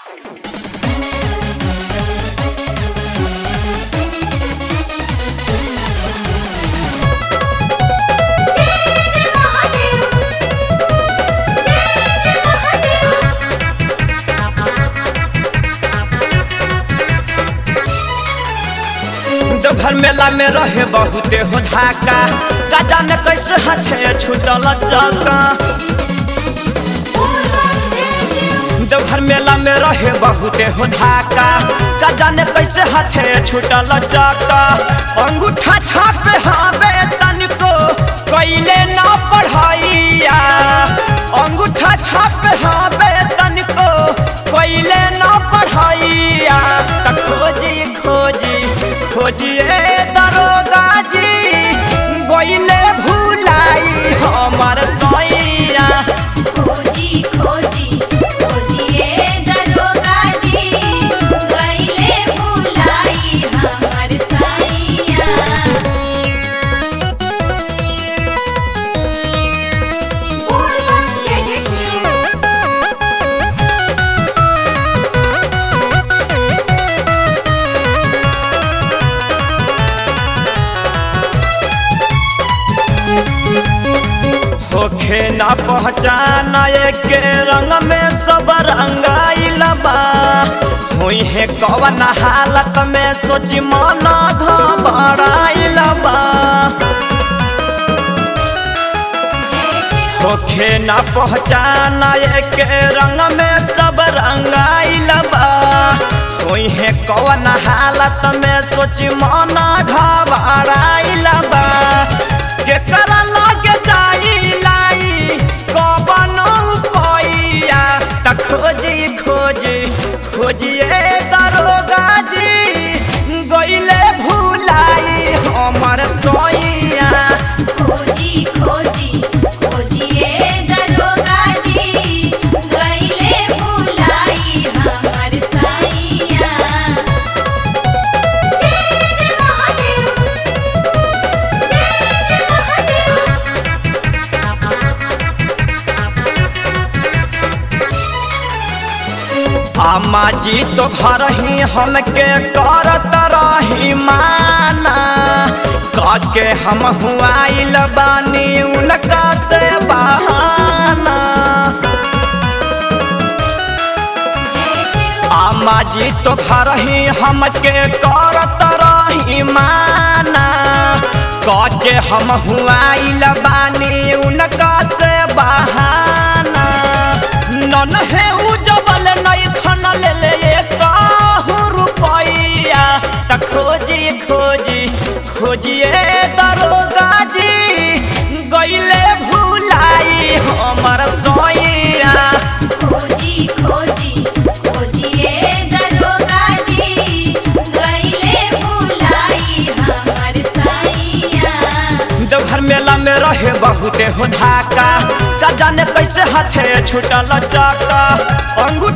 देवघर मेला में रहे बहुते हो धाका का जाने कैसे हाथे छूटल चका देवघर मेला में रहे बहुते हो धाका का जाने कैसे हाथे छूटल चका अंगूठा छापे हवे तनिको कैले ना पढ़ाइया अंगूठा छापे हवे तनिको कैले ना पढ़ाइया त खोजी खोजी खोजिए दरोगा जी गोइले भुलाई हमर सैया खोजी खोजी खोजिए दरोगा जी गईले भुलाई हमर सैया होखे ना पहचान के रंग में सब रंगाइल बा हुई है कवन हालत में सोची मन घबराइल बा होखे ना पहचान के रंग में सब रंगाइल बा कोई है कवन हालत में सोची मन घबराइल बा केकरा लगे जाई लाई कवन पैया त खोजी खोजी खोजिए दरोगा जी गइले भुलाई हमर सोइया खोजी खोजी खोजिए दरोगा जी गईले भुलाई हमर सैया जय जय महादेव जय जय महादेव अम्मा जी तो घर ही हमके करत रही माना के हम हुआइल बानी उनका से बहाना जय शिव अम्मा जी तो घर ही हमके करत रही माना के हम हुआइल बानी उनका से बहाना नन है उजबल नहीं खन ले ले काहू रुपैया त खोजी खोजी खोजिए दरोगा जी गइले भुलाई हमर सोइया खोजी खोजी खोजिए दरोगा जी गईले भुलाई हमर सैया देवघर मेला में रहे बहुते हो धाका का जाने कैसे हाथे छूटल चका अंगू